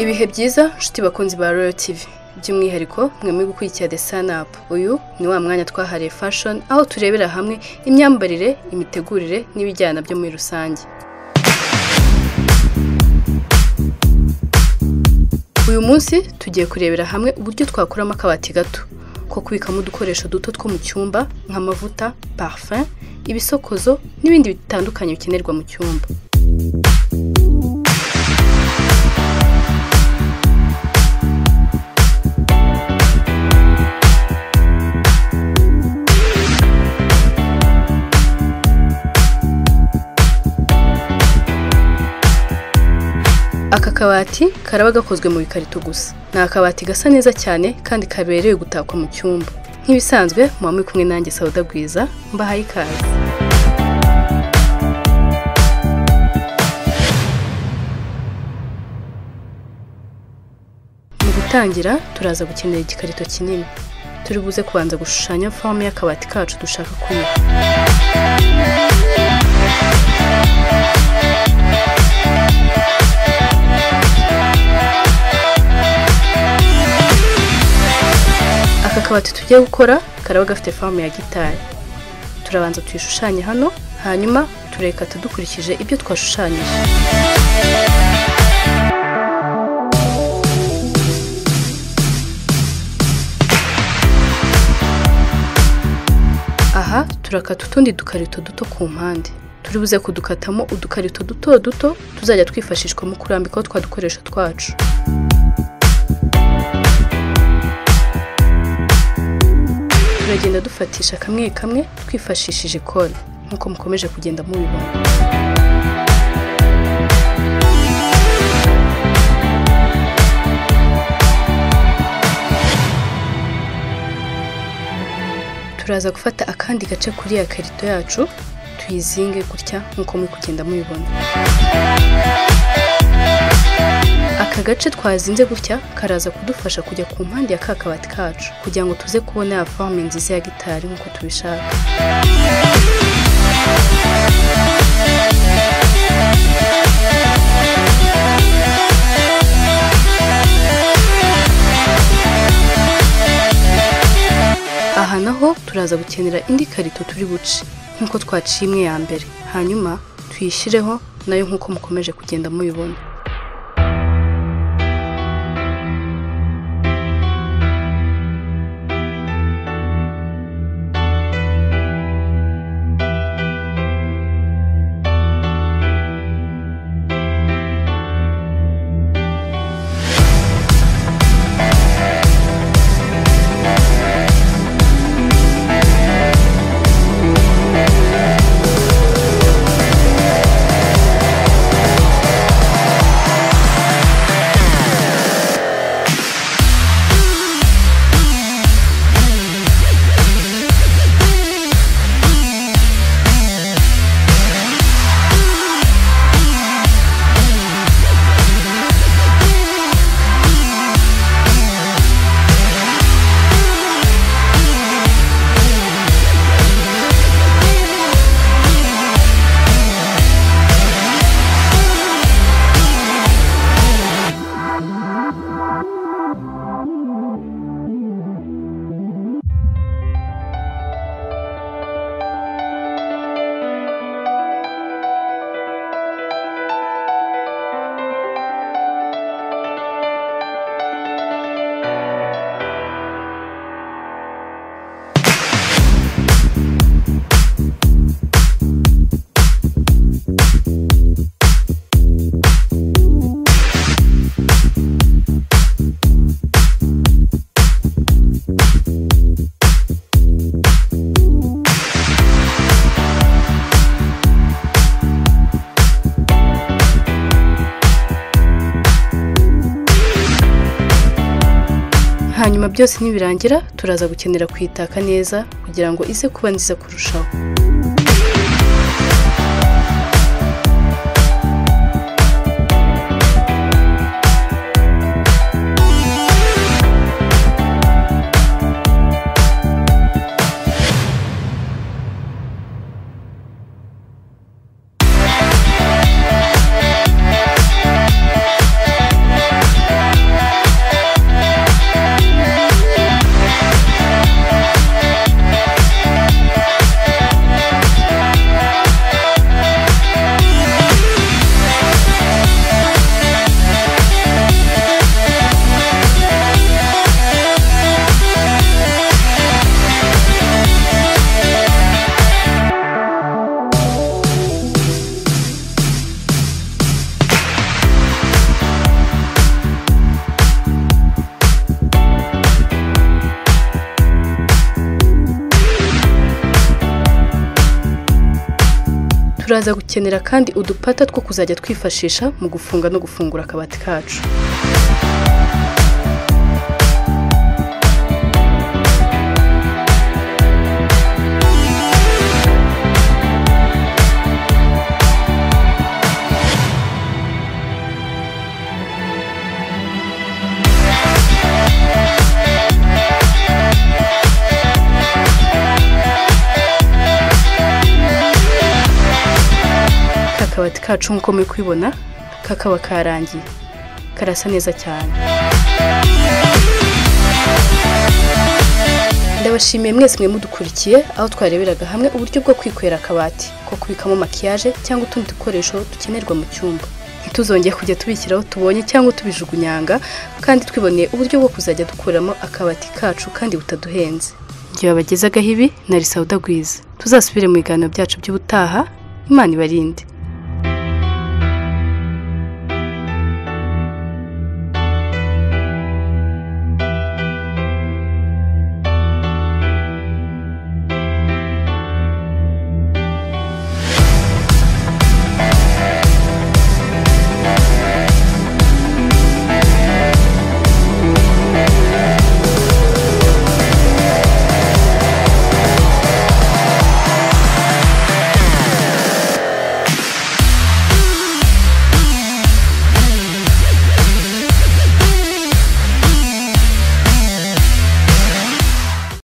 ibihe byiza nshuti bakunzi ba royal tv by'umwihariko mwe muri gukurikira the sun up uyu ni wa mwanya twahariye fashion aho turebera hamwe imyambarire imitegurire n'ibijyana byo muri rusange uyu munsi tugiye kurebera hamwe uburyo twakuramo akabati gato ko kubikamo udukoresho duto two mu cyumba nk'amavuta parfum ibisokozo n'ibindi bitandukanye bikenerwa mu cyumba aka kabati karaba gakozwe mu bikarito gusa ni akabati gasa neza cyane kandi kaberewe gutakwa mu cyumba nk'ibisanzwe muba muri kumwe nanjye sawuda bwiza mbahaye ikaze mu gutangira turaza gukenera igikarito kinini turi buze kubanza gushushanya forume y'akabati kacu dushaka kunywa aka kabati tugiye gukora karaba gafite forume ya gitari turabanza tuyishushanye hano hanyuma turekata dukurikije ibyo twashushanyije aha turakata utundi dukarito duto ku mpande turi buze kudukatamo udukarito duto duto tuzajya twifashishwa mu kurambikaho twa dukoresho twacu turagenda dufatisha kamwe kamwe twifashishije kore nk'uko mukomeje kugenda mubibona turaza gufata akandi gace kuri ya karito yacu tuyizinge gutya nk'uko muri kugenda mubibona aka gace twazinze gutya karaza kudufasha kujya ku mpande ya ka kabati kacu kugira ngo tuze kubona ya forume nziza ya gitari nk'uko tubishaka aha naho turaza gukenera indi karito turi buce nk'uko twaciye imwe ya mbere hanyuma tuyishyireho nayo nk'uko mukomeje kugenda mubibona hanyuma byose nibirangira turaza gukenera kuyitaka neza kugira ngo ize kuba nziza kurushaho turaza gukenera kandi udupata two kuzajya twifashisha mu gufunga no gufungura akabati kacu ka kabati kacu nk'uko muri kubibona kakaba karangiye karasa neza cyane ndabashimiye mwese mwe mudukurikiye aho twareberaga hamwe uburyo bwo kwikorera akabati ko kubikamo makiyaje cyangwa utundi dukoresho dukenerwa mu cyumba ntituzongeye kujya tubikira aho tubonye cyangwa tubijugunyanga kandi twiboneye uburyo bwo kuzajya dukuramo akabati kacu kandi butaduhenze igihe babagezagaho ibi nari sawuda gwiza tuzasubire mu biganiro byacu by'ubutaha imana ibarinde